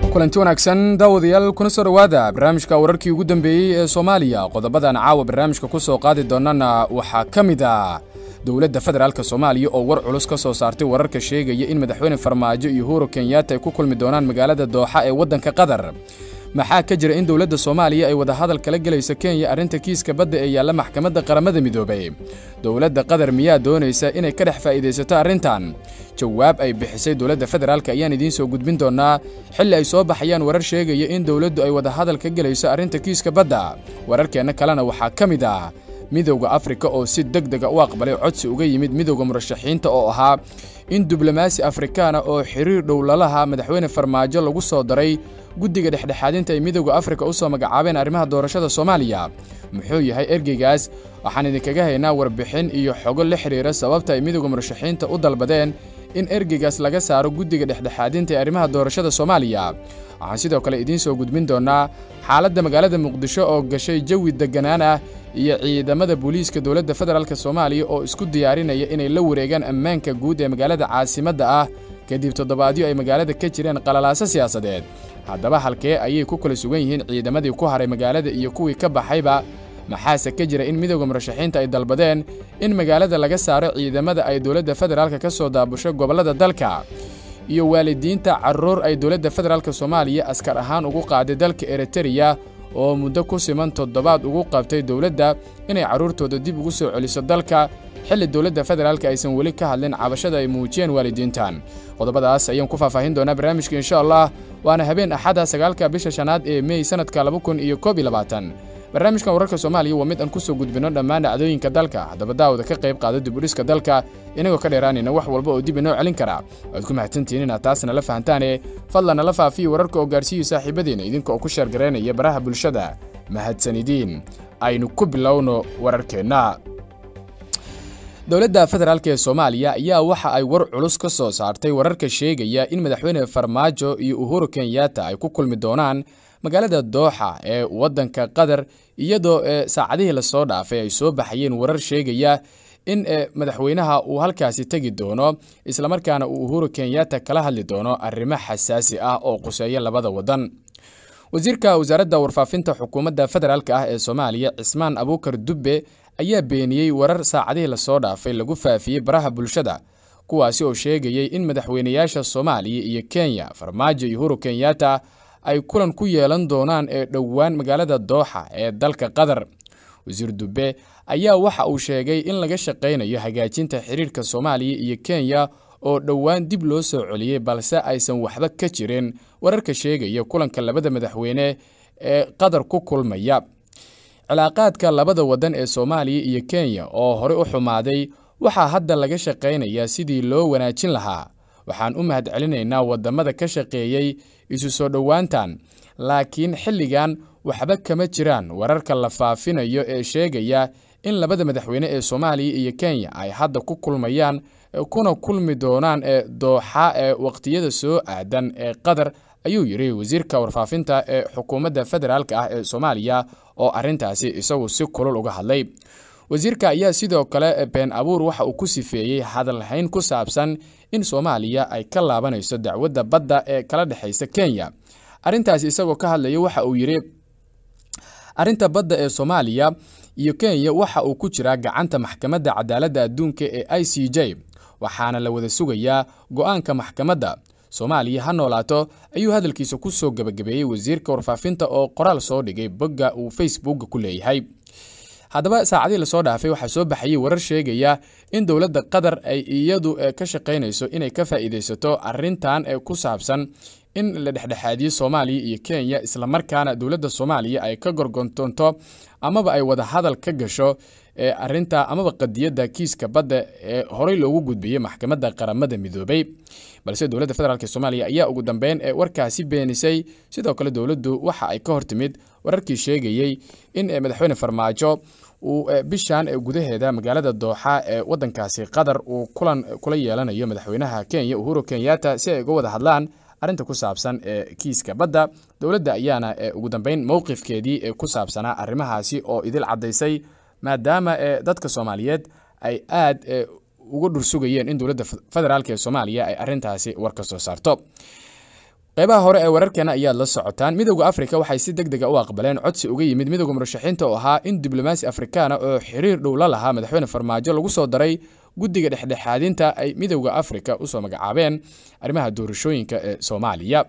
kulanti wanaagsan daawadayaal kuna soo dhowaada barnaamijka wararkii ugu dambeeyey ee soomaaliya qodobadan caawa barnaamijka ku soo qaadi doonana waxaa ka mid ah dowladda federaalk soomaaliya oo war culus ka soo saartay wararka sheegaya in madaxweyne farmaajo iyo uhuru kenyatta ay ku kulmi doonaan magaalada dooxa ee waddanka qatar maxaa ka jira in dowladda soomaaliya ay wadahadal kala gelayso kenya arrinta kiiska badda ee yaalla maxkamadda qaramada midoobay dowladda qatar miyaa doonaysa inay ka dhex faa'iidaysato arrintan jawaab ay bixisay dowladda federaalk ayaan idiin soo gudbin doonnaa xilli ay soo baxayaan warar sheegaya in dowladdu ay wadahadal ka gelayso arrinta kiiska badda wararkeenna kalena waxaa ka mid ah midowda afrika oo si deg dega u aqbalay codsi uga yimid midowda murashaxiinta oo ahaa in diblomaasi afrikaana oo xiriir dhow lalaha madaxweyne farmaajo lagu soo daray guddiga dhexdhexaadinta ay midowda afrika u soo magacaabeen arrimaha doorashada soomaaliya muxuu yahay ergeygaas waxaan idinkaga haynaa warbixin iyo xogo la xidhiira sababta ay midowda murashaxiinta u dalbadeen in ergeygaas laga saaro guddiga dhexdhexaadinta ee arrimaha doorashada soomaaliya waxaan sidoo kale idiin soo gudbin doonnaa xaaladda magaalada muqdisho oo gashay jawi degganaan ah iyo ciidamada booliiska dowladda federaalk soomaaliya oo isku diyaarinaya inay la wareegaan ammaanka guud ee magaalada caasimadda ah kadib toddobaadyo ay magaalada ka jireen qalalaaso siyaasadeed haddaba halkee ayay ku kala sugan yihiin ciidamadii ku haray magaalada iyo kuwii ka baxayba maxaase ka jira in midowda murashaxiinta ay dalbadeen in magaalada laga saaro ciidamada ay dowladda federaalk ka soo daabusho gobollada dalka iyo waalidiinta carruur ay dowladda federaalk soomaaliya askar ahaan ugu qaaday dalka eritereya oo muddo ku siman toddobaad ugu qabtay dowladda inay carruurtooda dib ugu soo celiso dalka xilli dowladda federaalk aysan weli ka hadlin cabashada ay muujiyeen waalidiintan qodobadaas ayaan ku faahfaahin doonaa barnaamijka insha allah waana habeen axada sagaalka bisha shanaad ee mey sanadka laba kun iyo koob iyo labaatan barnaamijkan wararka soomaaliya waa mid aan ku soo gudbinno dhammaan dhacdooyinka dalka haddaba daawada ka qayb qaada dibudhiska dalka inagoo ka dheeraanayna wax walba oo dib inoo celin kara waad ku mahadsantihiin inaad taasna la fahantaane fadlan nala faafiya wararka oo gaarsiiyo saaxiibadiina idinka oo ku sheergaraynaya baraha bulshada mahadsanidiin aynu ku bilowno wararkeenna dowladda federaalk ee soomaaliya ayaa waxa ay war culus ka soo saartay wararka sheegaya in madaxweyne farmaajo iyo uhuru kenyatta ay ku kulmi doonaan magaalada dooxa ee waddanka qatar iyadoo saacadihii lasoo dhaafay ay soo baxayeen warar sheegaya in madaxweynaha uu halkaasi tegi doono islamarkaana uu uhuru kenyatta kala hadli doono arrimo xasaasi ah oo quseeya labada waddan wasiirka wasaaradda warfaafinta xukuumadda federaalk ah ee soomaaliya cismaan abuukar dubbe ayaa beeniyey warar saacadihii lasoo dhaafay lagu faafiyey baraha bulshada kuwaasi oo sheegayay in madaxweynayaasha soomaaliya iyo kenya farmaajo iyo uhuru kenyatta ay kulan ku yeelan doonaan ee dhowaan magaalada dooxa ee dalka qatar wasiir dubbe ayaa waxa uu sheegay in laga shaqaynayo hagaajinta xiriirka soomaaliya iyo kenya oo dhowaan dib loo soo celiyey balse aysan waxba ka jirin wararka sheegaya kulanka labada madaxweyne ee qatar ku kulmaya cilaaqaadka labada waddan ee soomaaliya iyo kenya oo horey u xumaaday waxaa hadda laga shaqaynayaa sidii loo wanaajin lahaa waxaan u mahad celinaynaa waddamada ka shaqeeyey isu soo dhowaantan laakiin xilligan waxba kama jiraan wararka la faafinayo ee sheegaya in labada madaxweyne ee soomaaliya iyo kenya ay hadda ku kulmayaan kuna kulmi doonaan ee dooxa ee waqtiyada soo aadan ee qatar ayuu yidhi wasiirka warfaafinta ee xukuumadda federaalk ah ee soomaaliya oo arrintaasi isagu si kulul uga hadlay wasiirka ayaa sidoo kale been abuur waxa uu ku sifeeyey hadalhayn ku saabsan in soomaaliya ay ka laabanayso dacwadda badda ee kala dhexaysa kenya arrintaasi isagoo ka hadlaya waxa uu yidhi arrinta badda ee soomaaliya iyo kenya waxa uu ku jiraa gacanta maxkamadda cadaaladda adduunka ee i c j waxaana la wada sugayaa go'aanka maxkamadda soomaaliya ha noolaato ayuu hadalkiisa ku soo gebagabeeyey wasiirka warfaafinta oo qoraal soo dhigay bogga uu facebookga ku leeyahay haddaba saacadihii lasoo dhaafay waxaa soo baxayey warar sheegaya in dowladda qatar ay iyadu ka shaqaynayso inay ka faa'iidaysato arrintan ee ku saabsan in la dhexdhexaadiyo soomaaliya iyo kenya islamarkaana dowladda soomaaliya ay ka gorgontonto amaba ay wada hadal ka gasho arinta amaba qadiyadda kiiska badda ee horey loogu gudbiyey maxkamadda qaramada midoobay balse dowladda federaalk soomaaliya ayaa ugu dambeyn ee warkaasi beenisay sidoo kale dowladdu waxa ay ka hortimid wararkii sheegayey in madaxweyne farmaajo uu bishan gudaheeda magaalada dooxa ee wadankaasi qatar uu kulan kula yeelanayo madaxweynaha kenya uhuru kenyatta si ay uga wada hadlaan arrinta ku saabsan ee kiiska badda dowladda ayaana ugu dambeyn mowqifkeedii ku saabsanaa arrimahaasi oo idil caddaysay maadaama dadka soomaaliyeed ay aad uga dhursugayeen in dowladda federaalk ee soomaaliya ay arrintaasi war ka soo saarto qaybaha hore ee wararkeena ayaad la socotaan midowda afrika waxay si deg dega u aqbaleen codsi uga yimid midowda murashaxiinta oo ahaa in diblomaasi afrikaana oo xiriir dhow la lahaa madaxweyne farmaajo lagu soo daray guddiga dhexdhexaadinta ay midowda afrika usoo magacaabeen arrimaha doorashooyinka ee soomaaliya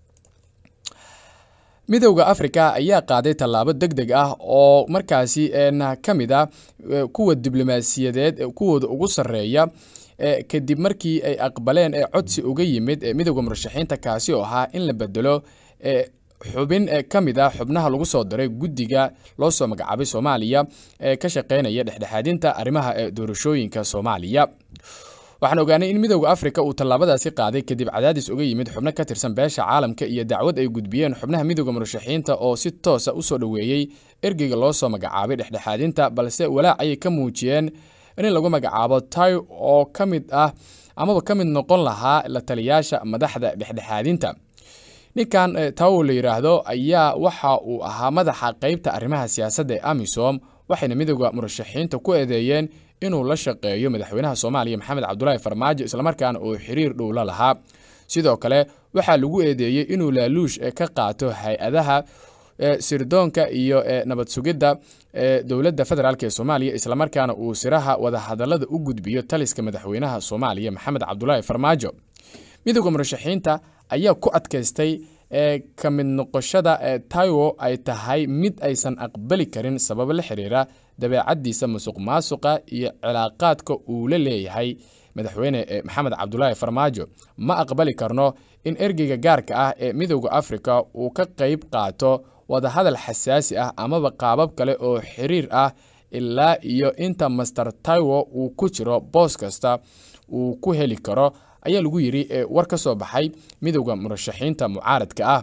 midowda afrika ayaa qaaday tallaabo deg deg ah oo markaasi ka mid a kuwa diblomaasiyadeed kuwooda ugu sarreeya kadib markii ay aqbaleen ee codsi uga yimid midowda murashaxiinta kaasi oo ahaa in la bedelo xubin ka mid a xubnaha lagu soo daray guddiga loo soo magacaabay soomaaliya ee ka shaqeynaya dhexdhexaadinta arrimaha doorashooyinka soomaaliya waxaan ogaanay in midowda afrika uu tallaabadaasi qaaday kadib cadaadis uga yimid xubno ka tirsan beesha caalamka iyo dacwad ay gudbiyeen xubnaha midowda murashaxiinta oo si toosa usoo dhoweeyey ergeyga loo soo magacaabay dhexdhexaadinta balse walaac ayay ka muujiyeen in lagu magacaabo tay oo ka mid ah amaba ka mid noqon lahaa la taliyaasha madaxda dhexdhexaadinta ninkan tawo la yidhaahdo ayaa waxa uu ahaa madaxa qeybta arrimaha siyaasadda ee amisom waxayna midowda murashaxiinta ku eedeeyeen inuu la shaqeeyo madaxweynaha soomaaliya maxamed cabdulaahi farmaajo islamarkaana uu xiriir dhow la lahaa sidoo kale waxaa lagu eedeeyey inuu laaluush ka qaato hay-adaha sirdoonka iyo nabad sugidda dowladda federaalk ee soomaaliya islamarkaana uu siraha wadahadalada u gudbiyo taliska madaxweynaha soomaaliya maxamed cabdulaahi farmaajo midowda murashaxiinta ayaa ku adkaystay ka mid noqoshada taiwo ay tahay mid aysan aqbali karin sababo la xiriira dabeecaddiisa musuq maasuqa iyo cilaaqaadka uu la leeyahay madaxweyne maxamed cabdulaahi farmaajo ma aqbali karno in ergeyga gaarka ah ee midowda afrika uu ka qayb qaato wadahadal xasaasi ah amaba qaabab kale oo xiriir ah ilaa iyo inta master taiwo uu ku jiro boos kasta uu ku heli karo ayaa lagu yidhi war ka soo baxay midowda murashaxiinta mucaaradka ah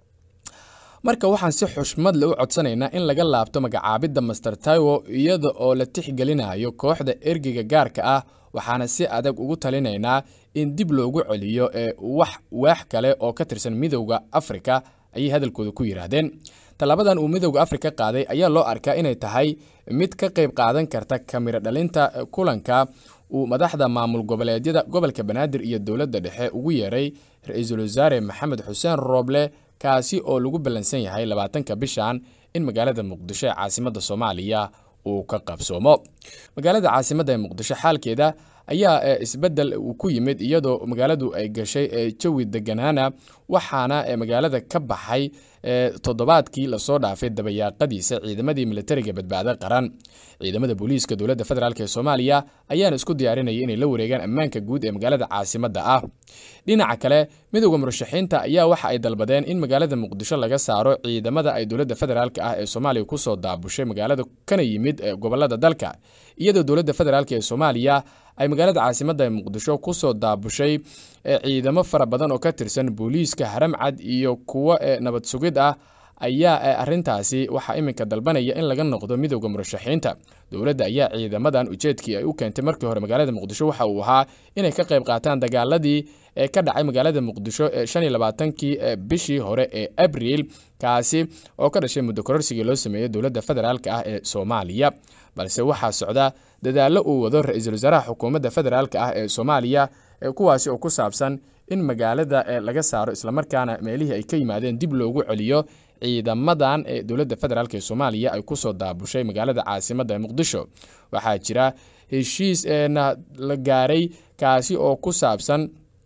marka waxaan si xushmad le u codsanaynaa in laga laabto magacaabidda master taiwo iyada oo la tixgelinayo kooxda ergeyga gaarka ah waxaana si adag ugu talinaynaa in dib loogu celiyo wax waax kale oo ka tirsan midowda afrika ayay hadalkooda ku yidhaahdeen tallaabadan uu midowda afrika qaaday ayaa loo arkaa inay tahay mid ka qayb qaadan karta kamiro dhalinta kulanka uu madaxda maamul goboleedyada gobolka banaadir iyo dowladda dhexe ugu yeeray ra-iisul wasaare maxamed xuseen rooble kaasi oo lagu ballansan yahay labaatanka bishan in magaalada muqdisho ee caasimadda soomaaliya uu ka qabsoomo magaalada caasimadda ee muqdisho xaalkeeda ayaa isbedel ku yimid iyadoo magaaladu ay gashay jawi deganaana waxaana magaalada ka baxay toddobaadkii lasoo dhaafay dabayaaqadiisa ciidamadii militariga badbaado qaran ciidamada booliiska dowladda federaalk ee soomaaliya ayaana isku diyaarinaya inay la wareegaan ammaanka guud ee magaalada caasimadda ah dhinaca kale midowda murashaxiinta ayaa waxa ay dalbadeen in magaalada muqdisho laga saaro ciidamada ay dowladda federaalk ah ee soomaaliya kusoo daabushay magaalada kana yimid gobolada dalka iyadoo dowladda federaalk ee soomaaliya ay magaalada caasimadda ee muqdisho kusoo daabushay ciidamo fara badan oo ka tirsan booliiska haramcad iyo kuwo nabad sugid ah ayaa arintaasi waxaa iminka dalbanaya in laga noqdo midowda murashaxiinta dowladda ayaa ciidamadan ujeedkii ay u keentay markii hore magaalada muqdisho waxa uu ahaa inay ka qayb qaataan dagaaladii ka dhacay magaalada muqdisho shan iyo labaatankii bishii hore ee abriil kaasi oo ka dhashay muddo kororsigii loo sameeyey dowladda federaalk ah ee soomaaliya balse waxaa socda dadaallo uu wado ra-iisul wasaaraha xukuumadda federaalk ah ee soomaaliya kuwaasi oo ku saabsan in magaalada laga saaro islamarkaana meelihii ay ka yimaadeen dib loogu celiyo ciidamadan ee dowladda federaalk ee soomaaliya ay kusoo daabushay magaalada caasimadda ee muqdisho waxaa jira heshiis la gaaray kaasi oo ku saabsan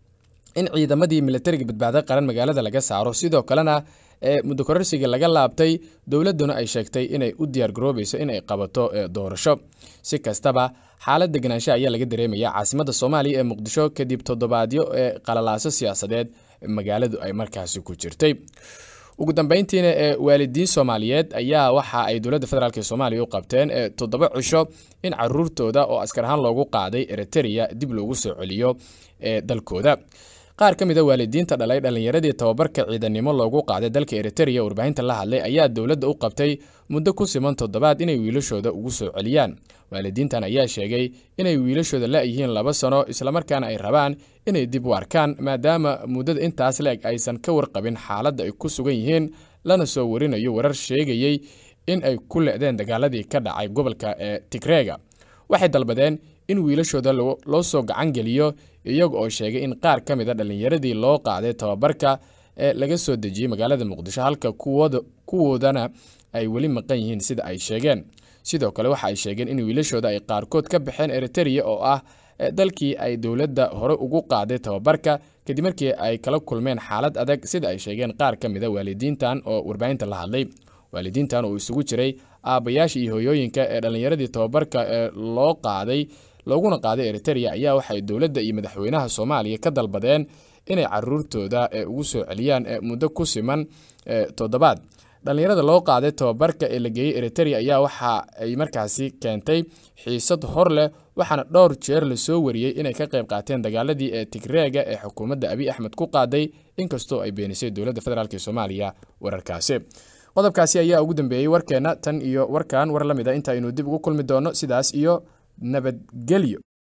in ciidamadii militariga badbaado qaran magaalada laga saaro sidoo kalena muddo kororsiga laga laabtay dowladduna ay sheegtay inay u diyaargaroobayso in ay qabato doorasho si kastaba xaalad deganaansha ayaa laga dareemaya caasimadda soomaaliya ee muqdisho kadib toddobaadyo ee qalalaaso siyaasadeed magaaladu ay markaasi ku jirtay ugu dambeyntiina ee waalidiin soomaaliyeed ayaa waxa ay dowladda federaalk ee soomaaliya u qabteen toddoba cisho in caruurtooda oo askar ahaan loogu qaaday eritrea dib loogu soo celiyo ee dalkooda qaar ka mid a waalidiinta dhalay dhallinyaradii tababarka ciidannimo loogu qaaday dalka eritrea warbaahinta la hadlay ayaa dowladda u qabtay muddo ku siman toddobaad inay wiilashooda ugu soo celiyaan waalidiintan ayaa sheegay inay wiilashooda la-yihiin laba sano islamarkaana ay rabaan inay dib u arkaan maadaama muddada intaas la-eg aysan ka warqabin xaaladda ay ku sugan yihiin lana soo warinayo warar sheegayey in ay ku le-deen dagaaladii ka dhacay gobolka ee tigreega waxay dalbadeen in wiilashooda loo soo gacan geliyo iyaga oo sheegay in qaar ka mid a dhallinyaradii loo qaaday tababarka ee laga soo dejiyey magaalada muqdisho halka kuwoodana ay weli maqan yihiin sida ay sheegeen sidoo kale waxa ay sheegeen in wiilashooda ay qaarkood ka baxeen eritereya oo ah dalkii ay dowladda hore ugu qaaday tababarka kadib markii ay kala kulmeen xaalad adag sida ay sheegeen qaar ka mida waalidiintan oo warbaahinta la hadlay waalidiintan oo isugu jiray aabbayaasha iyo hoyooyinka ee dhallinyaradii tababarka ee loo qaaday looguna qaaday eritereya ayaa waxay dowladda iyo madaxweynaha soomaaliya ka dalbadeen inay caruurtooda ugu soo celiyaan muddo ku siman toddobaad dhallinyarada loo qaaday tababarka ee la geeyey eritereya ayaa waxa ay markaasi keentay xiisad hor leh waxaana dhowr jeer lasoo wariyey inay ka qayb qaateen dagaaladii ee tigreega ee xukuumadda abiy axmed ku qaaday inkastoo ay beenisay dowladda federaalk ee soomaaliya wararkaasi qodobkaasi ayaa ugu dambeeyey warkeenna tan iyo warkan war la mid a inta aynu dib ugu kulmi doono sidaas iyo nabadgelyo